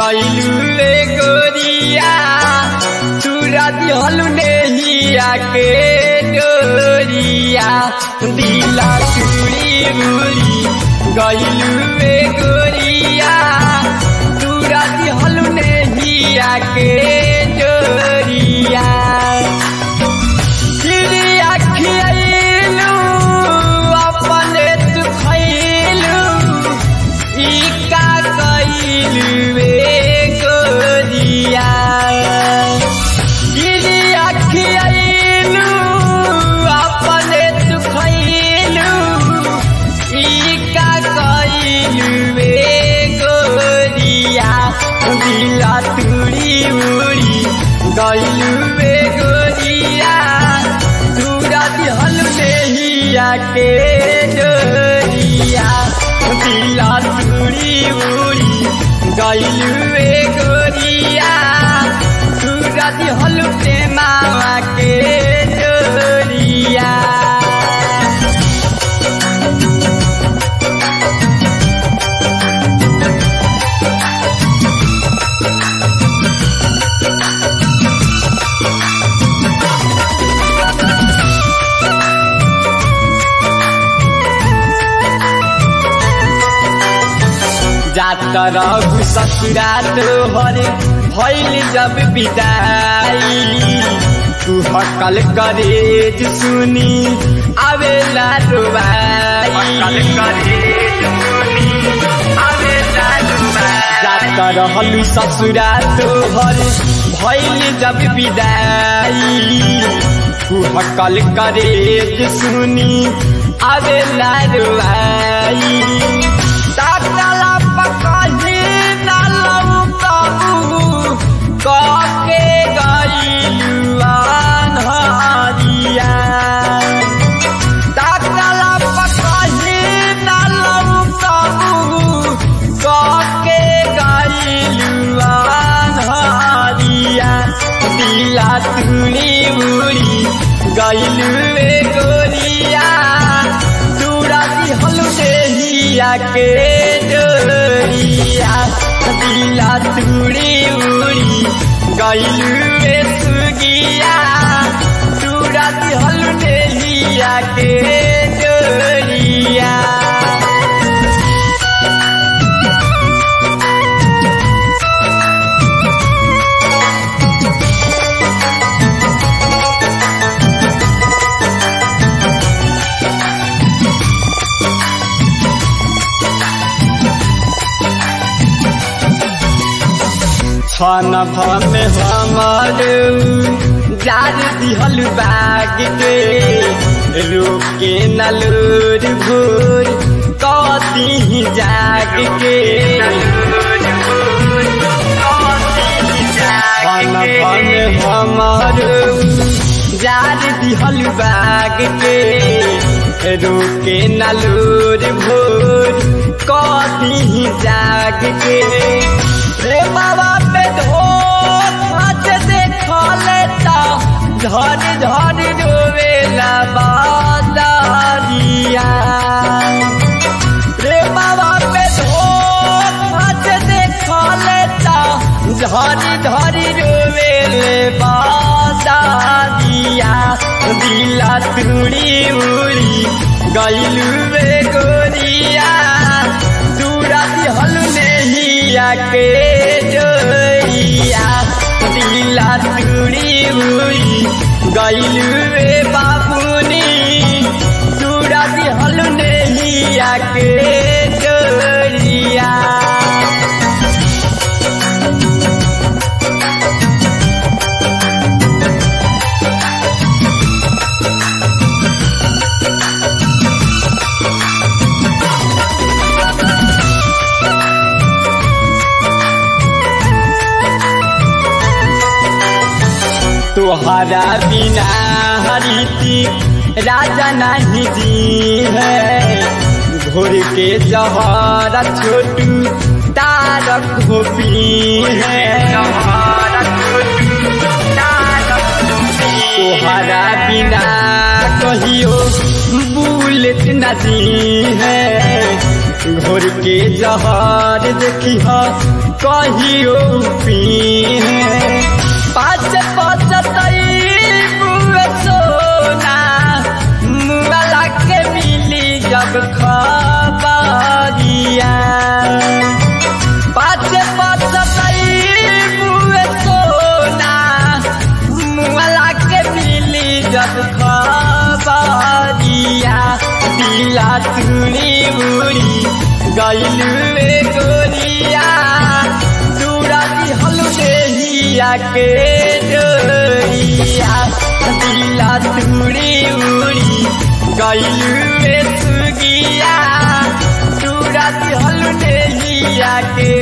गइलू रे गोरिया चूरा दिहलू नेहिया के डोरिया दिला चूड़ी उड़ी गइलू रे गोरिया चूरा दिहलू नेहिया के डोरिया चिड़िया खियलू अपने तू खैलू ई का कइलू रे गोरिया चिड़िया खियलू अपने तू खैलू ई का कइलू रे गोरिया दिला तुड़ी उड़ी गइलू रे गोरिया चूड़ा दिहल नेहिया के डोरिया दिला चूड़ी उड़ी गइलू रे गोरिया चूड़ा दिहल मामा के डोरिया जात रहू ससुरा तोहर भइल जब विदाई तू हकल करेज सुनी आवेला रोबाई जात रहलू ससुरा तोहर भइल जब विदाई तू हकल करेज सुनी आवेला रोबाई ताकला पकाही नालऊ काबू काके गईलुआन हरिया ताकला पकाही नालऊ काबू काके गईलुआन हरिया दिला तुड़ी उड़ी गईलु रे गोरिया चूड़ा दिहलु देहिया के डोरिया दिला तुड़ी उड़ी गईलु रे सुगिया चूड़ा दिहलु देहिया के डोरिया छन भमे हमर जार दिहल बाग के रोके नलूर भूर कती जाग के छन भमे हमर जार दिहल बाग के रोके नलूर भूर कती जाग के रे बाबा पे धोखा से देखा लेता धर धर रोवेला बादारिया रे बाबा पे धोखा से देखा लेता धर धर रोवेले बादारिया दिला तुड़ी उड़ी गइलू रे गोरिया दूरा दिहल नेहिया के डोरिया दिला तुड़ी उड़ी गइलू रे बाबूनी दूरा दिहल नेहिया के डोरिया तोहरा बिना हरिति राजा नहीं जी है घोर के जहरा छोटू तारक गोपी है तोहरा बिना कहियो बुलेट नदी है घोर के जहर देखी कहियो पी पाँच पचतई बुए सोना मुआला के मिली जब खबरिया पाँच पचतई बुए सोना मुआला के मिली जब खबरिया दिला तुड़ी उड़ी गैलू गोरिया दूरा दिहल देहिया के डोरिया दिला तुड़ी उड़ी गैलू सुगिया दूरा दिहल देहिया के